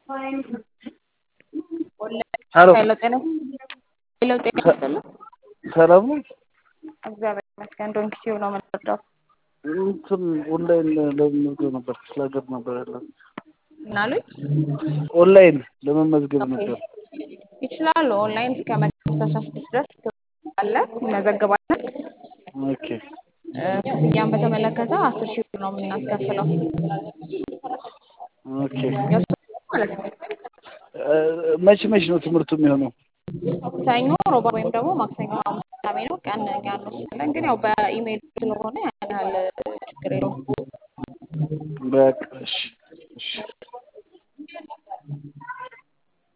ሄሎ ሄሎ ጤና ሄሎ ጤና ይስጥልኝ። ሰላም ነው። እግዚአብሔር ይመስገን። ዶንኪ ሲሆን ነው የምንወደው። እንትን ኦንላይን ለመመዝገብ ነበር ክፍለ ሀገር ነበር ያለ ምን አሉኝ? ኦንላይን ለመመዝገብ ኦኬ ነበር። ይችላሉ። ኦንላይን እስከ መጋቢት አስራ ስድስት ድረስ አለ ይመዘገባለን። ኦኬ እ፣ ክፍያን በተመለከተ አስር ሺህ ብር ነው የምናስከፍለው ኦኬ። የእርሱ ማለት ነው። እ፣ መቼ መቼ ነው ትምህርቱ የሚሆነው? ሰኞ፣ ሮባ ወይም ደግሞ ማክሰኞ፣ ሐሙስ፣ ቅዳሜ ነው። ቀን እኛ እንወስናለን፣ ግን ያው በኢሜይል ስለሆነ ያን ያህል ችግር የለውም። በቃ እሺ፣ እሺ።